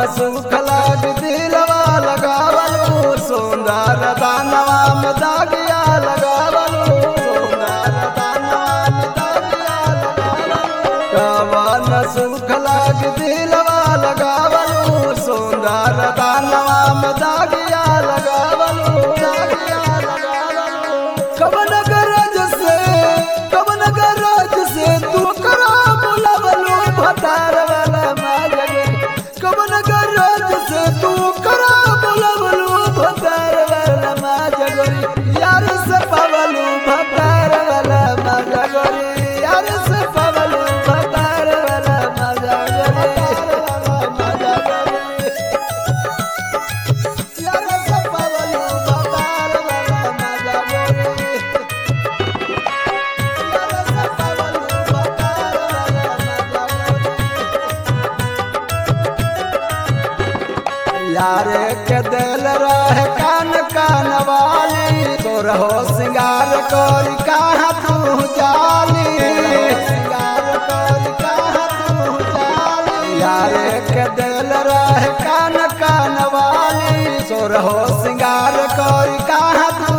सुख लाग दिलवा लगावलू सुंदर दानवा में दागिया लगावलू सुंदर दानवा में दागिया लगावलू कवन सुख लाग दिलवा लगावलू सुंदर दानवा में दागिया लगावलू दागिया लगावलू कवन गरज से कवन गरज से तू करा बुलावलू भतार वाला माजगे कवन गरज से तू करा बुलावलू भतार वाला माजगरी यार से पावलू भतार वाला माजगरी यार से पावलू भतार वाला माजगरी यार से पावलू भतार वाला माजगरी यारे के दिल रह कान कान वाली तोर हो सिंगार कोरी कहाँ तू जाली सिंगार कोरी कहाँ तू जाली यारे के दिल रह कान कान वाली तोर हो सिंगार कोरी कहाँ तू